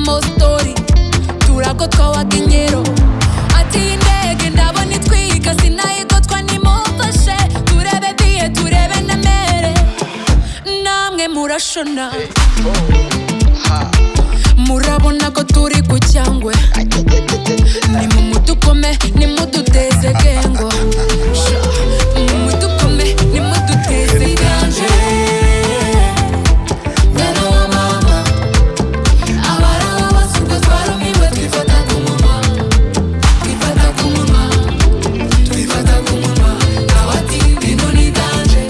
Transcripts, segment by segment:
story turako twawakenyero ati iyi ndege ndabona itwiga sinayigotwa nimumfashe turebe biye turebe na mere namwe murashona murabona ko turi ku cyangwe nimumudukome nimuduteze gengo Sha, nimudukome nimuduteze ganje mwana wa mama abaraho basuka twarumiwe twifata ku munwa twifata ku munwa twifata ku munwa nawe ati bintu ni ganje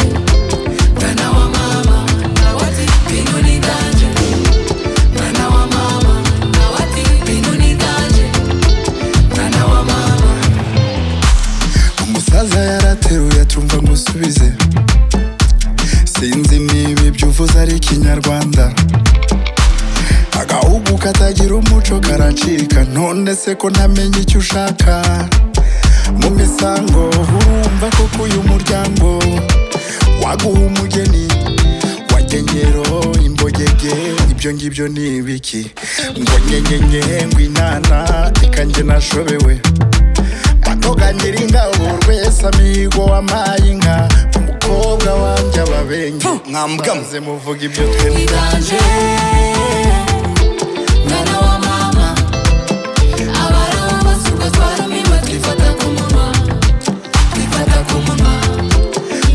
mwana wa mama nawe ati bintu ni ganje mwana wa mama nawe ati bintu ni ganje mwana wa mama umusaza yarateruye tumva musubize sinzi niba ibyo uvuze ari ikinyarwanda agahugu katagira umuco karacika none se ko ntamenya icyo ushaka mu misango urumva koko uyu muryango waguha umugeni wagengero imbogege ibyo ngibyo ni ibiki ngo nyenyenye ngo inana reka njye nashobewe Matoga nyiringa urwese amigo wampaye inka umukobwa wanjye ababengi mwambwamo maze muvuga ibyo twembi Iganje, mwana wa mama abaraho basuka twarumiwe twifata ku munwa twifata ku munwa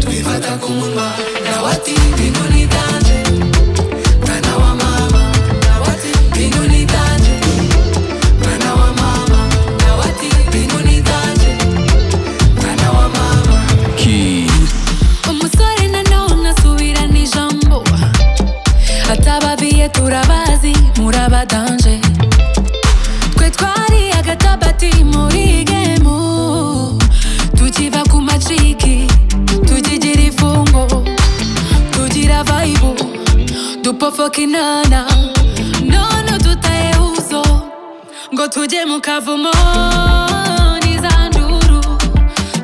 twifata ku munwa nawe ati bintu ni iganje mwana wa mama nawe ati bintu ni iganje mwana wa mama nawe ati bintu ni iganje mwana wa mama umusore nanone asubirana ijambo atababiye turabazi murabadanje twe twari agatabati muri gemu tukiva ku maciki tukigira ifungo tugira vayibu dupofoka inana none dutaye uzo ngo tujye mu kavumo n'izanduru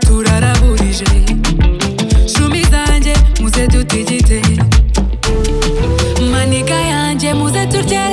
turaraburije shumi zanjye muze dutigite maniga yanjye muze turye